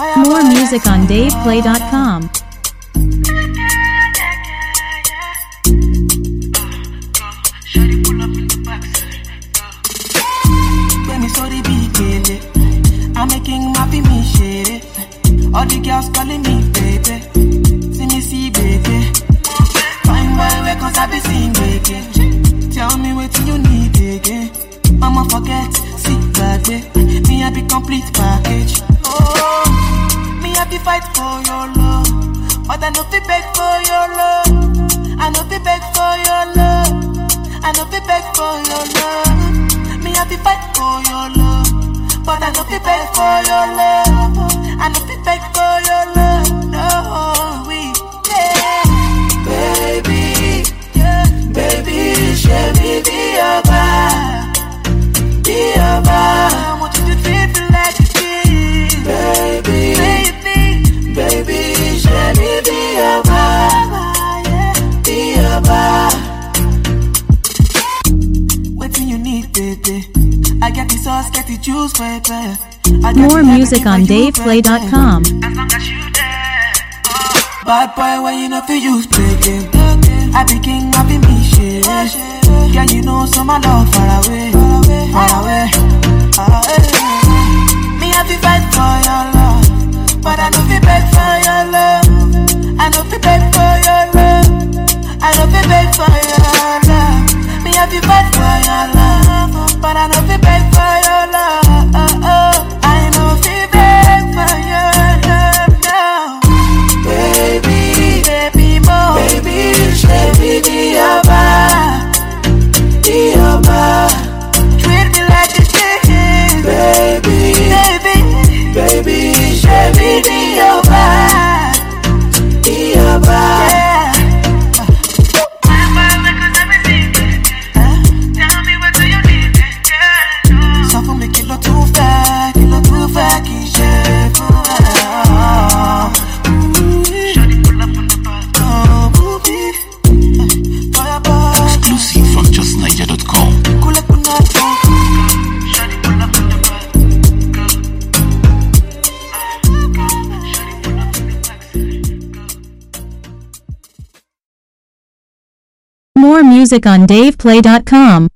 More music on DavePlay.com. Gbẹ̀mí sórí bí gèlè. I'm making my fi mi ṣeré. All the girls calling me baby. See me see baby. Fine boy wey kan sabi sing gbege. Tell me wetin you need again. Mama forget, see gbàgbé. Me I be complete package. Oh, me I be fight for your love. But I no fit beg for your love. I no fit beg for your love. I no fit beg for your love. Me I be fight for your love. But I no fit beg for your love. I no fit beg for your love. No, we, yeah. Baby, yeah. Baby, share me be your vibe. Be your vibe. I want you to treat me like a king. Baby, baby, baby, share me be your vibe. Be your vibe. Waiting you need, baby. I get the sauce, get the juice, baby. I get More the music everything on for you, DavePlay.com. baby. As long as you there. Bad boy, when you know for use play game. I be king, I be me shit. Girl, you know so my love far away, far away, far away. Me I be fight for your love, but I know fi beg for your love. I know fi beg for your love. I know fi beg for your love. Me I be fight for your love, but I know fi beg for your love. I know fi beg for your love now. Baby, baby more, baby, baby be your vibe, be your vibe. Treat me like a king, baby, baby, baby, baby be your vibe, be your vibe. Yeah. Sọ fún mi kí ló tún fẹ́, kí ló tún fẹ́ kí n ṣe fún ẹ. Oh, booby. Fire boy. Exclusive from justniger.com. Kule kuna tu. More music on DavePlay.com.